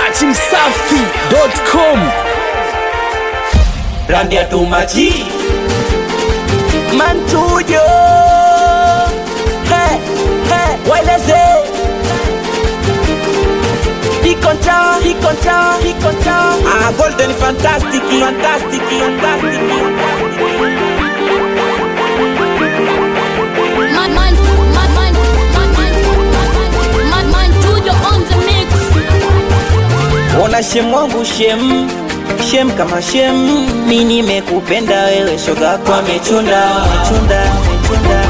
dachimsafi.com brandi ya tumaji mantujo hey, hey, waeleze ikonta ikonta ikonta ah, golden fantastic fantastic fantastic Man, man, man, man, man, man, man, man, man, Tujo on the mix. ona shem wangu shem shem kama shem mi nimekupenda wewe shoga kwa mechunda mechunda mechunda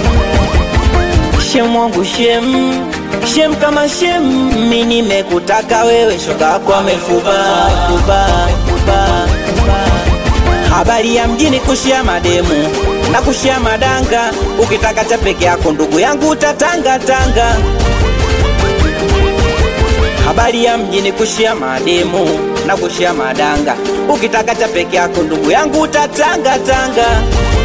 shem wangu shem shem kama shem mi nimekutaka wewe shoga kwa mefuba fuba fuba habari ya mjini kushia mademu na kushia madanga ukitaka cha peke yako ndugu yangu utatanga tanga habari ya mjini kushia mademu na kushia madanga ukitaka cha peke yako ndugu yangu utatanga tanga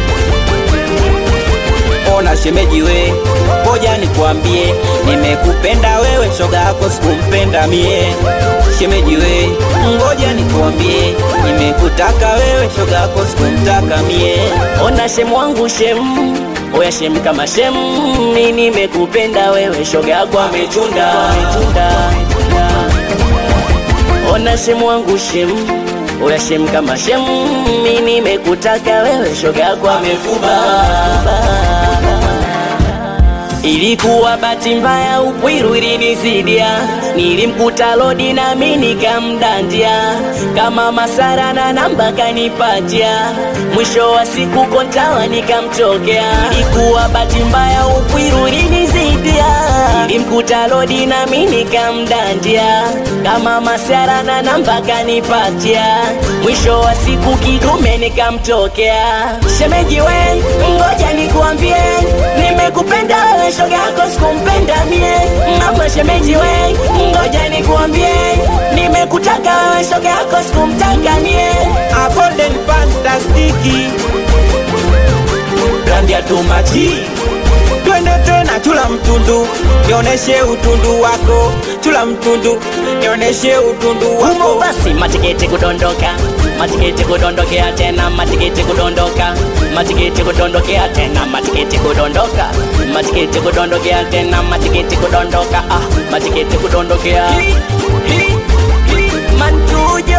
ona shemeji we ngoja nikwambie nimekupenda wewe shoga yako sikumpenda mie shemeji we ngoja nikwambie nimekutaka wewe shoga yako sikumtaka mie ona shem wangu shem oya shem kama shem mi nimekupenda wewe shoga yako amechunda amechunda ona shem wangu shem oya shem kama shem mi nimekutaka wewe shoga yako amefuba Ilikuwa bahati mbaya, upwiru ilinizidia, nilimkuta lodi nami nikamdandia, kama masara na namba kanipatia, mwisho wa siku kontawa nikamtokea. Ilikuwa bahati mbaya, upwiru ilinizidia, nilimkuta lodi nami nikamdandia, kama masara na namba kanipatia, mwisho wa siku kidume nikamtokea. Shemeji we, ngoja nikuambie, nimekupenda wewe shoga yako sikumpenda mie mama shemeji we ngoja nikuambie nimekutaka wewe shoga yako sikumtaka mie a golden fantastiki brandi ya tumaji twende tena chula mtundu nioneshe utundu wako chula mtundu nioneshe utundu humo wako basi matikiti kudondoka matikiti kudondokea tena matikiti kudondoka matikiti kudondokea tena matikiti kudondoka matikiti kudondokea tena matikiti kudondoka ah matikiti kudondokea mantujo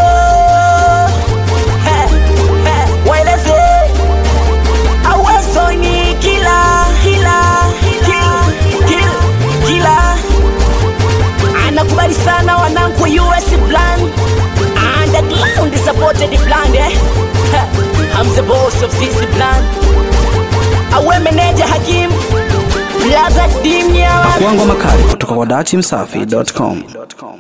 He, he, waeleze awezo ni kila kila kila kila kila anakubali sana wanangu US plan underground supported plan eh Ha, I'm the boss of this plan awe meneja Hakim Blaza Dimya Kwangu makali kutoka kwa dachimsafi.com